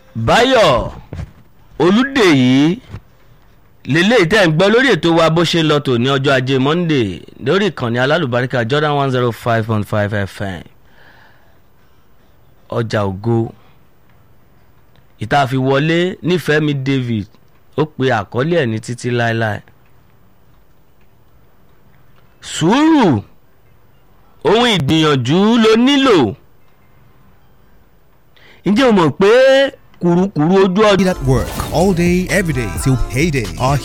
báyọ̀ olùdèyí lélẹ́yìí tẹ́ ń gbọ́ lórí ètò wa bó ṣe lọ tò ní ọjọ́ ajé monday lórí ìkànnì alálùbáríkà jordan one zero five point five fm ọjà ògo ìta fi wọlé nífẹ̀ẹ́mi david ó pe àkọlé ẹ̀ ní títí láéláé sùúrù ohun ìgbìyànjú ló nílò ǹjẹ́ o mọ̀ pé kùrukùru ojú ọjọ́. at work all day, every day till payday. Our